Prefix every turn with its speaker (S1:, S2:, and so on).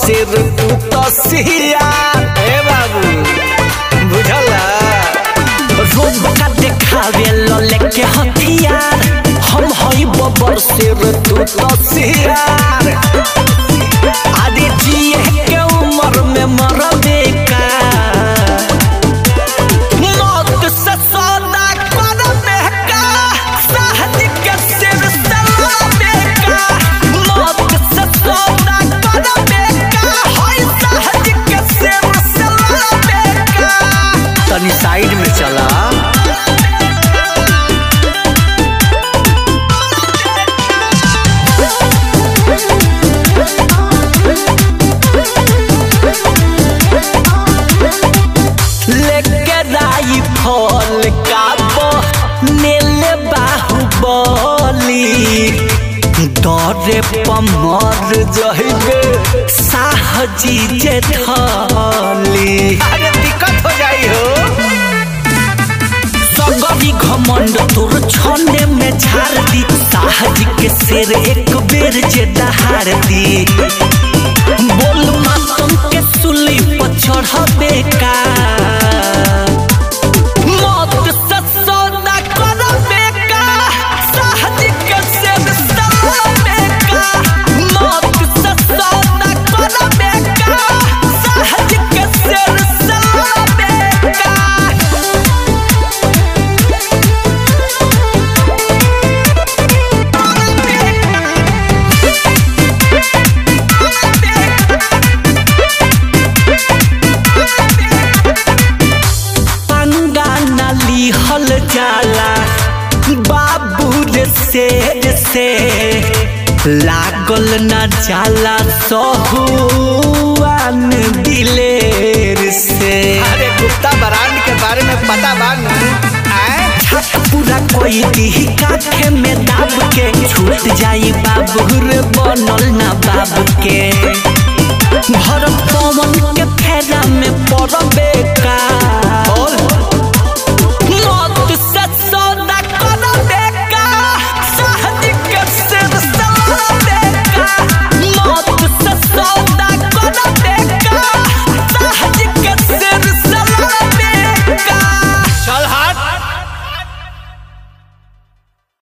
S1: सिर तू तो सिया ए बाबू बुझला
S2: रोब का देखावे लो लेके हथियार
S1: हम हई बबर सिर तू तो सियार
S2: अरे जिए के उम्र में मरबे का
S1: मौत से सौदा करबे का साहज के सिर से लड़बे का मौत से सौदा करबे का हई साहज के सिर से लड़बे का
S2: तनी साइड में चला
S1: लेके राई फल का
S2: नेले बाहुबली डरे पमर जहिबे साहजी जे थली
S1: अरे दिक्कत हो जाई हो
S2: सगरी घमंड तोर छने में झाड़ दी साहजी के शेर एक बेर जे दहाड़ दी बोल मातम के सुली पर चढ़बे का
S1: मौत से सौदा करबे का साहज के सिर से लड़बे का मौत से सौदा करबे का साहज के सिर से लड़बे का
S2: पंगा नाली हल जाला बाबू रे शेर से लागल न जाला सहुआन दिलेर से
S1: अरे गुप्ता ब्रांड के बारे में पता बा न आए
S2: छत पूरा कोई दी काखे में दाब के छूट जाई बाबू रे बनल ना बाब के भर पवन के फेरा में पड़बे